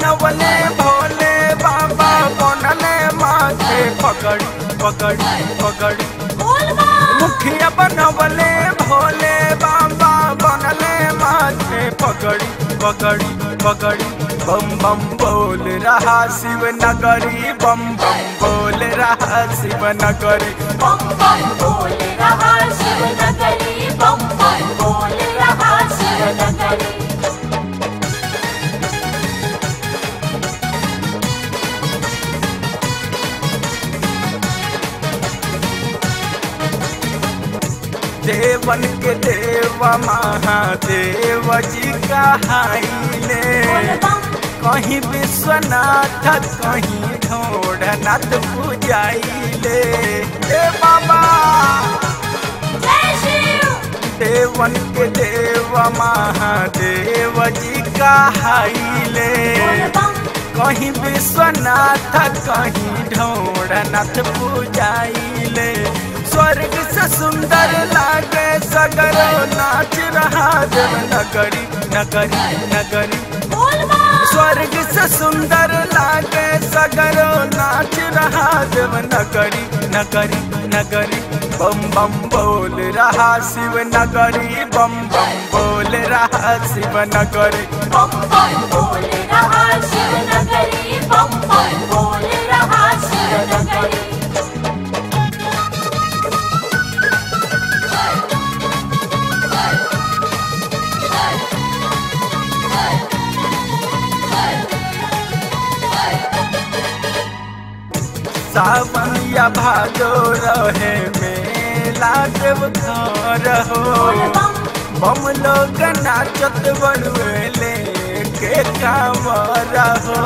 बनवले भोले बाबा बनले माथे पकड़ी पकड़ी पकड़ी मुखिया बनवले भोले बाबा बनले माथे पकड़ी पकड़ी पकड़ी बम बम बोल रहा शिव नगरी बम बम बोल रहा शिव नगरी बम बम बोल रहा शिव नगरी बम बम बोल रहा शिव नगरी देवन के देव महादेव जी का हाइले कहीं विश्वनाथ कहीं ढोढ़नाथ पूजाइले ए बाबा जय शिव देवन के देव महादेव जी का हाइले कहीं विश्वनाथ कहीं ढोढ़नाथ पूजाइले स्वर्ग से सुंदर लागे सगरो नाच रहा देव नगरी नगरी नगरी स्वर्ग से सुंदर लागे सगरो नाच रहा देव नगरी नगरी नगरी बम बम बोल रहा शिव नगरी बम बम बोल रहा शिव नगरी बम बम बोल रहा शिव नगरी बम बम बोल रहा शिव नगरी सावन या भादो रहे मेला देव घर हो बम लोग नाचत बड़ुएले के कामर हो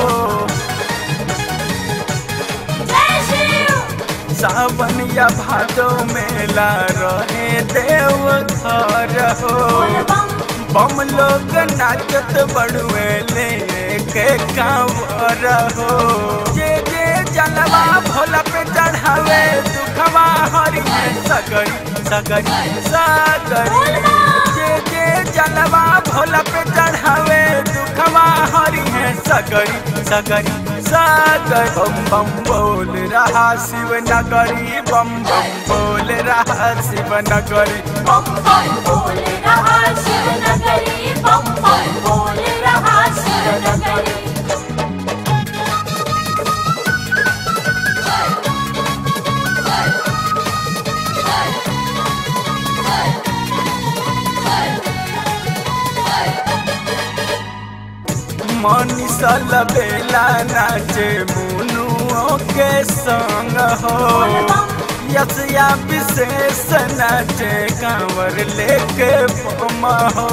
जय शिव सावन या भादो मेला रहे देव घर हो बम लोग नाचत बड़ुएले के कामर हो जे जे जलवा भोला पे चढ़ावे दुखवा हरि में सगरी सगरी सगरी जे जे जलवा भोला पे चढ़ावे दुखवा हरि है सगरी सगरी सगर बम बम बोल रहा शिव नगरी बम बम बोल रहा शिव नगरी बम बम बोल रहा शिव नगरी बम बम बोल रहा शिव नगरी मनीषल बेला नाचे मुनुओं के संग हो यशया विशेष नाचे कांवर लेके बम हो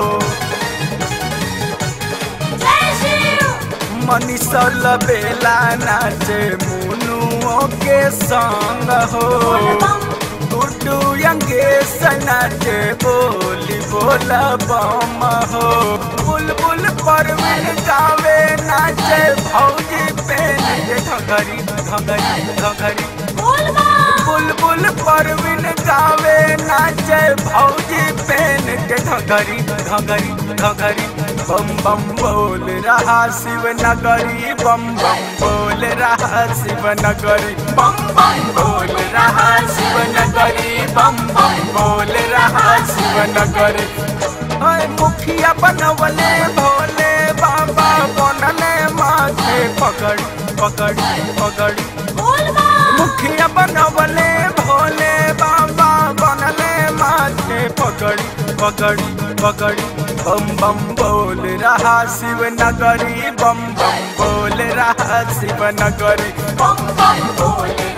जय शिव मनीषल बेला नाचे मुनुओं के संग हो गुड्डू यंगेश नाचे बोली बोला बम हो बुलबुल परवीन गावे नाचे भौजी पेन के घघरी घघरी घघरी बोल बम बुलबुल परवीन गावे नाचे भौजी पेन के घघरी घघरी घघरी बम बम बोल रहा शिव नगरी बम बम बोल रहा शिव नगरी बम बम बोल रहा शिव नगरी बम बम बोल रहा शिव नगरी ओए मुखिया बनवले भोले बाबा बनले माथे पकड़ी पकड़ी पकड़ी बोल बम मुखिया बनवले भोले बाबा बनले माथे पकड़ी पकड़ी पकड़ी बम बम बोल रहा शिव नगरी बम बम बोल रहा शिव नगरी बम बम बोल